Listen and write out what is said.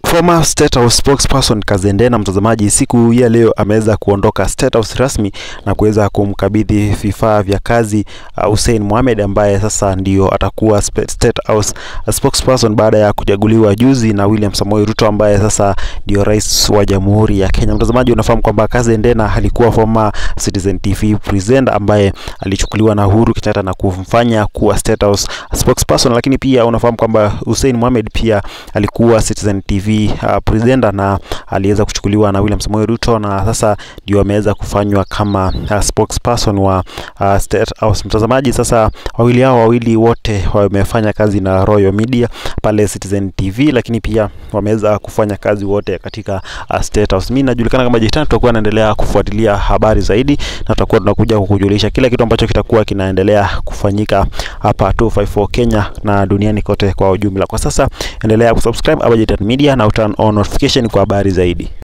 Former State House spokesperson Kazendena, mtazamaji, siku ya leo ameweza kuondoka State House rasmi na kuweza kumkabidhi vifaa vya kazi uh, Hussein Mohamed ambaye sasa ndio atakuwa State House spokesperson baada ya kuchaguliwa juzi na William Samoei Ruto ambaye sasa ndio rais wa Jamhuri ya Kenya. Mtazamaji, unafahamu kwamba Kazendena alikuwa former Citizen TV presenter ambaye alichukuliwa na Uhuru Kenyatta na kumfanya kuwa State House spokesperson, lakini pia unafahamu kwamba Hussein Mohamed pia alikuwa Citizen TV uh, presenter na aliweza kuchukuliwa na William Samoei Ruto na sasa ndio ameweza kufanywa kama uh, spokesperson wa uh, State House. Mtazamaji, sasa wawili hao wawili wote wamefanya kazi na Royal Media pale Citizen TV, lakini pia wameweza kufanya kazi wote katika uh, State House. Mimi najulikana kama Jitan, tutakuwa naendelea kufuatilia habari zaidi na tutakuwa tunakuja kukujulisha kila kitu ambacho kitakuwa kinaendelea kufanyika hapa 254 Kenya na duniani kote kwa ujumla. Kwa sasa endelea kusubscribe Hapa Jitan Media na uturn on notification kwa habari zaidi.